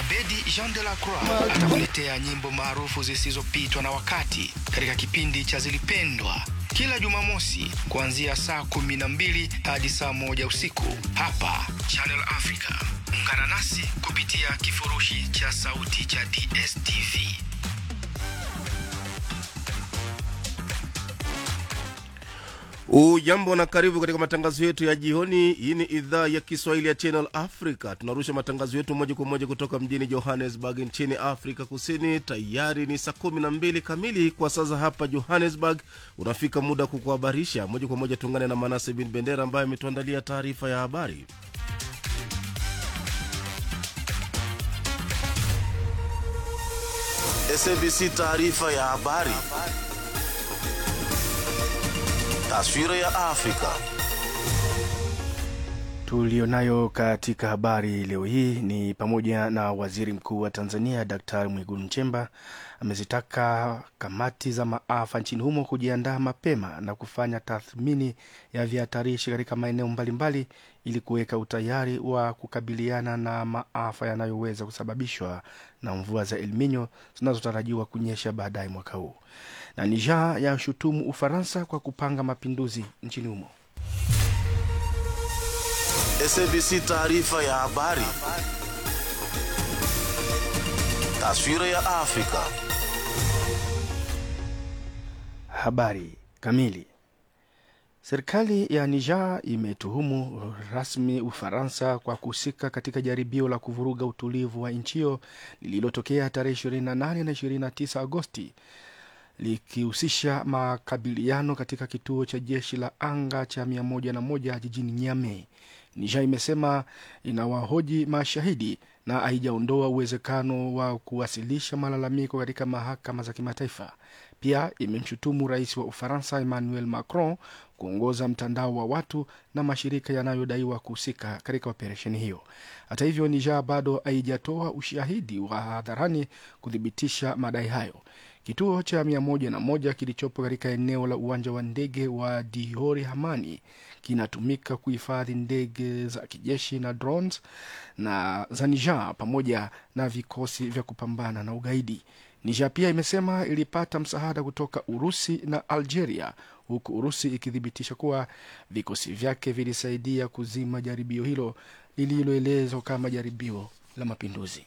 Abedi Jean de la Croix atakuletea nyimbo maarufu zisizopitwa na wakati katika kipindi cha Zilipendwa kila Jumamosi kuanzia saa kumi na mbili hadi saa moja usiku hapa Channel Africa. Ungana nasi kupitia kifurushi cha sauti cha DSTV. Ujambo na karibu katika matangazo yetu ya jioni. Hii ni idhaa ya Kiswahili ya Channel Africa. Tunarusha matangazo yetu moja kwa moja kutoka mjini Johannesburg nchini Afrika Kusini. Tayari ni saa kumi na mbili kamili kwa sasa hapa Johannesburg. Unafika muda wa kukuhabarisha moja kwa moja. Tuungane na Manase bin Bendera ambaye ametuandalia taarifa ya habari. SABC taarifa ya habari. Taswira ya Afrika. Tulionayo katika habari leo hii ni pamoja na waziri mkuu wa Tanzania Daktari Mwigulu Nchemba amezitaka kamati za maafa nchini humo kujiandaa mapema na kufanya tathmini ya vihatarishi katika maeneo mbalimbali ili kuweka utayari wa kukabiliana na maafa yanayoweza kusababishwa na mvua za El Nino zinazotarajiwa kunyesha baadaye mwaka huu. Na Niger yashutumu Ufaransa kwa kupanga mapinduzi nchini humo. SABC taarifa ya habari. Taswira ya Afrika. Habari kamili. Serikali ya Niger imetuhumu rasmi Ufaransa kwa kuhusika katika jaribio la kuvuruga utulivu wa nchi hiyo lililotokea tarehe 28 na 29 Agosti likihusisha makabiliano katika kituo cha jeshi la anga cha 101 jijini Niamey. Niger imesema inawahoji mashahidi na haijaondoa uwezekano wa kuwasilisha malalamiko katika mahakama za kimataifa. Pia imemshutumu rais wa Ufaransa Emmanuel Macron kuongoza mtandao wa watu na mashirika yanayodaiwa kuhusika katika operesheni hiyo. Hata hivyo, Niger bado haijatoa ushahidi wa hadharani kuthibitisha madai hayo. Kituo cha mia moja na moja kilichopo katika eneo la uwanja wa ndege wa Diori Hamani kinatumika kuhifadhi ndege za kijeshi na drones na za Niger pamoja na vikosi vya kupambana na ugaidi. Niger pia imesema ilipata msaada kutoka Urusi na Algeria, huku Urusi ikithibitisha kuwa vikosi vyake vilisaidia kuzima jaribio hilo lililoelezwa kama jaribio la mapinduzi.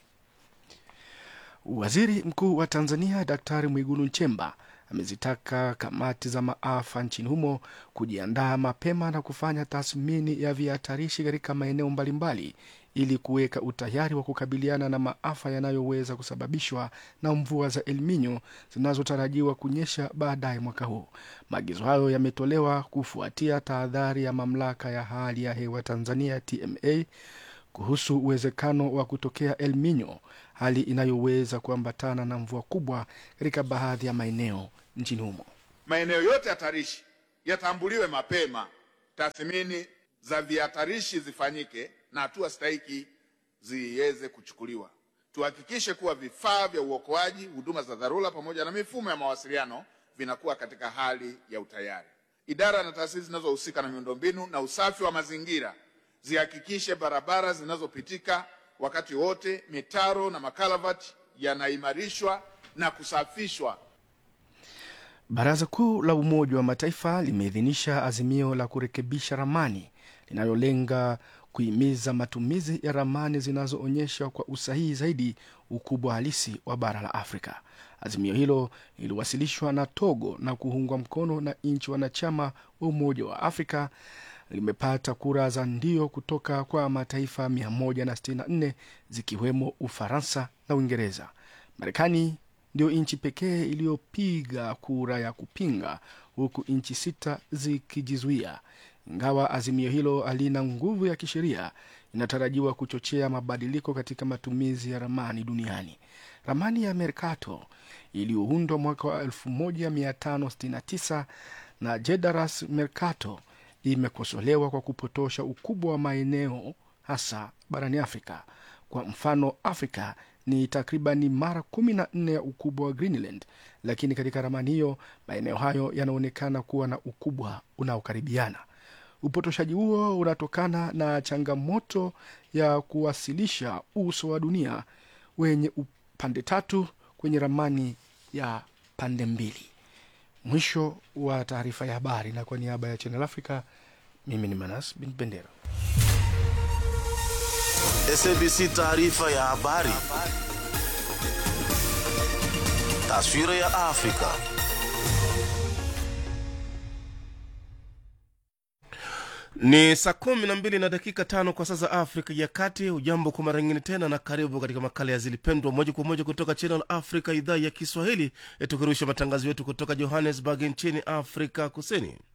Waziri Mkuu wa Tanzania Daktari Mwigulu Nchemba amezitaka kamati za maafa nchini humo kujiandaa mapema na kufanya tathmini ya vihatarishi katika maeneo mbalimbali ili kuweka utayari wa kukabiliana na maafa yanayoweza kusababishwa na mvua za El Nino zinazotarajiwa kunyesha baadaye mwaka huu. Maagizo hayo yametolewa kufuatia tahadhari ya mamlaka ya hali ya hewa Tanzania TMA kuhusu uwezekano wa kutokea El Nino, hali inayoweza kuambatana na mvua kubwa katika baadhi ya maeneo nchini humo. Maeneo yote hatarishi yatambuliwe mapema, tathmini za vihatarishi zifanyike na hatua stahiki ziweze kuchukuliwa. Tuhakikishe kuwa vifaa vya uokoaji, huduma za dharura, pamoja na mifumo ya mawasiliano vinakuwa katika hali ya utayari. Idara na taasisi zinazohusika na miundombinu na usafi wa mazingira zihakikishe barabara zinazopitika wakati wote, mitaro na makalavati yanaimarishwa na kusafishwa. Baraza Kuu la Umoja wa Mataifa limeidhinisha azimio la kurekebisha ramani linalolenga kuhimiza matumizi ya ramani zinazoonyesha kwa usahihi zaidi ukubwa halisi wa bara la Afrika. Azimio hilo liliwasilishwa na Togo na kuungwa mkono na nchi wanachama wa Umoja wa Afrika limepata kura za ndio kutoka kwa mataifa 164 zikiwemo Ufaransa na Uingereza. Marekani ndio nchi pekee iliyopiga kura ya kupinga, huku nchi sita zikijizuia. Ingawa azimio hilo halina nguvu ya kisheria, inatarajiwa kuchochea mabadiliko katika matumizi ya ramani duniani. Ramani ya Mercator iliyoundwa mwaka wa 1569 na Jedaras Mercator imekosolewa kwa kupotosha ukubwa wa maeneo hasa barani Afrika. Kwa mfano, Afrika ni takribani mara kumi na nne ya ukubwa wa Greenland, lakini katika ramani hiyo maeneo hayo yanaonekana kuwa na ukubwa unaokaribiana. Upotoshaji huo unatokana na changamoto ya kuwasilisha uso wa dunia wenye pande tatu kwenye ramani ya pande mbili. Mwisho wa taarifa ya habari, na kwa niaba ya Channel Africa, mimi ni Manas bin Bendera. SABC taarifa ya habari. Taswira ya Afrika. Ni saa kumi na mbili na dakika tano kwa sasa Afrika ya Kati. Ujambo kwa mara nyingine tena, na karibu katika makala ya Zilipendwa moja kwa moja kutoka Channel Africa, idhaa ya Kiswahili, tukirusha matangazo yetu kutoka Johannesburg nchini Afrika Kusini.